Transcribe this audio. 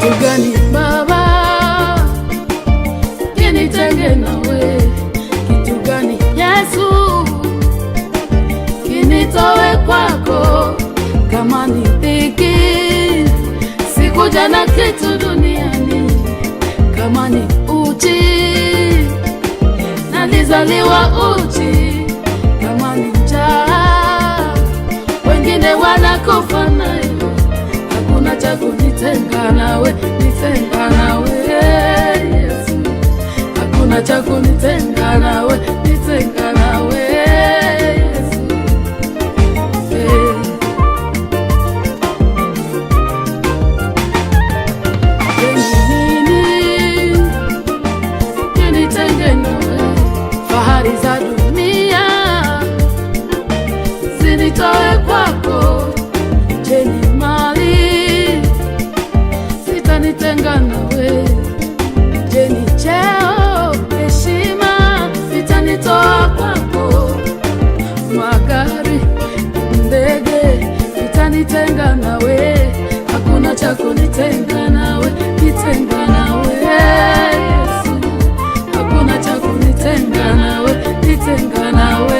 Kitu gani Baba kinitenge nawe? Kitu gani Yesu kinitowe kwako? Kama ni dhiki, sikuja na kitu duniani. Kama ni uchi, nalizaliwa uchi. Kama ni njaa, wengine wanakufa nayo. Hakuna cha kunitenga nawe, nitenga nawe Yesu. Hakuna cha kunitenga nawe, nitenga nawe Yesu. Eh. nini kinitenge nawe? Fahari za dunia zinitoe kwako. Je, ni mali zitanitenga nawe? Je, ni cheo, heshima vitanitoa kwako? Magari, ndege vitanitenga nawe? Hakuna cha kunitenga nawe, nitenga nawe Yesu. Hakuna cha kunitenga nawe, nitenga nawe